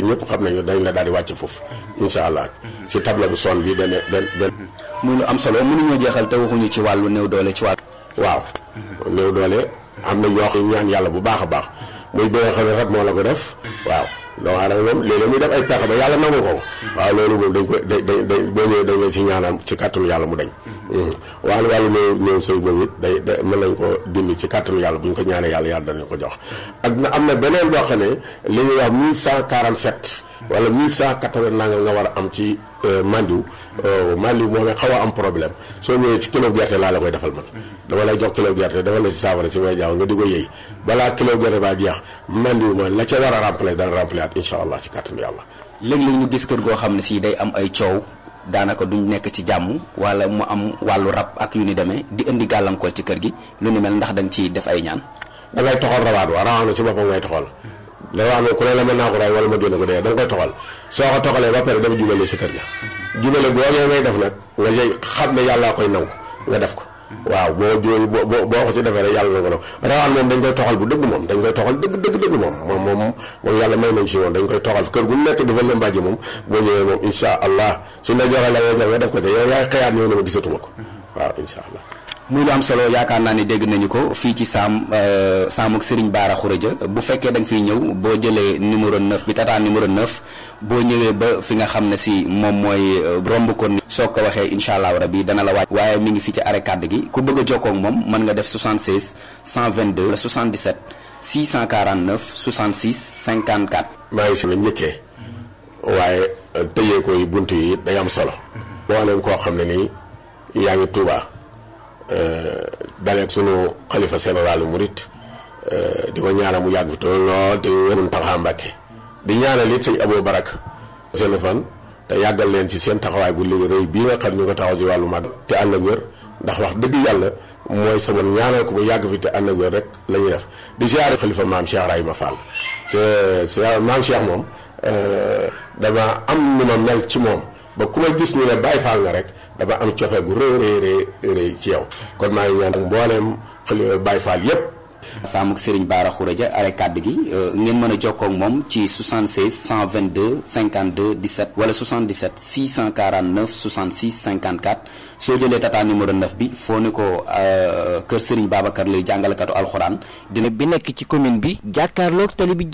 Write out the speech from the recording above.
ñëpp xam nañu dañ la daal di wàcc foofu incha allah si table bu son bi dana dan muy lu am solo mënuñoo jeexal te waxuñu ci wàllu néew doole ci wàllu waaw néew doole am na ñoo xam ñaan yàlla bu baax a baax muy bi nga xam ne rab moo la ko def waaw doomu aadama moom léeg-léeg muy def ay pexe ba yàlla nangu ko waaw loolu moom dañ ko da da da boo ñëwee dañ leen si ñaanal ci kàttanu yàlla mu dañ wàllu wàllu néew néew sëy boobu it day da mën nañ ko dindi ci kàttanu yàlla bu ñu ko ñaanee yàlla yàlla danañ ko jox ak na am na beneen boo xam ne li ñuy wax 1147 wala 1180 nangam nga war a am ci mandiw mandiw moom xaw a am problème soo ñëwee ci kilo gerte laa la koy defal man dama lay jox kilo gerte dafa la si saafara si may jaaw nga di ko yëy balaa kilo gerte baa jeex mandiw ma la ca war a remplacer dana remplacer at incha allah ci kàttanu yàlla léeg-léeg ñu gis kër goo xam ne si day am ay coow daanaka duñ nekk ci jàmm wala mu am wàllu rab ak yu ni demee di indi gàllankoor ci kër gi lu ni mel ndax da nga ciy def ay ñaan da ngay toxal rawaat wa rawaat na ci boppam ngay toxal rawaat na ku ne la mën naa ko ray wala ma génn ko dee da nga koy toxal soo ko toxalee ba pare dafa jubale si kër ga jubale googee ngay def nag nga jëy xam ne yàllaa koy nangu nga def ko waaw boo jooy boo boo ko si defee rek yàlla na ko def rawaan moom dañ koy toxal bu dëgg moom dañ koy toxal dëgg dëgg dëgg moom moom moom moom yàlla may nañ si moom dañ koy toxal kër gu nekk dafa la mbàjji moom boo ñëwee moom insha allah suñ la joxee la ngay nga def ko te yow yaay xëyaat ñëw na ma gisatuma ko waaw insha allah muy lu am solo yaakaar naa ni dégg nañu ko fii ci saam saamuk Serigne Bara Khourédia bu fekkee da nga fiy ñëw boo jëlee numéro 9 bi tata numéro 9 boo ñëwee ba fi nga xam ne si moom mooy romb ko ni soo ko waxee incha allahu rabi dana la wàcc waaye mi ngi fii ci arrêt kàdd gi ku bëgg a jokkoo ak moom mën nga def 76 122 wala 77 649 66 54. maa ngi si la njëkkee waaye tëjee ko yi bunt yi day am solo boo leen koo xam ne nii yaa ngi Tuubaa dalee sunu xalifa général murit di ko ñaanal mu yàgg fi te lool te wérun taxaw Mbàkke di ñaanal it sëñ Abou Barak seen fan te yàggal leen ci seen taxawaay bu léegi rëy bii nga xam ñu ko taxaw ci wàllu mag te ànd ak wér ndax wax dëgg yàlla mooy sama ñaanal ko mu yàgg fi te ànd ak wér rek la ñuy def di siyaare xalifa maam Cheikh Rahima Fall c'est maam Cheikh moom dama am nu ma mel ci moom ba ku ma gis ñu ne Baay Faal nga rek dama am cofeel gu rëy rëy rëy ci yow kon maa ngi ñaan mbooleem xali Baay Faal yépp saamuk Serigne Bara Khourédia arrêt kàdd gi ngeen mën a jokkoo ak moom ci 76 122 52 17 wala 77 649 66 54 soo jëlee tata numéro 9 bi foo ne ko kër Serigne Babacar lay jàngalekatu alxuraan dina bi nekk ci commune bi jàkkaarloog tali bi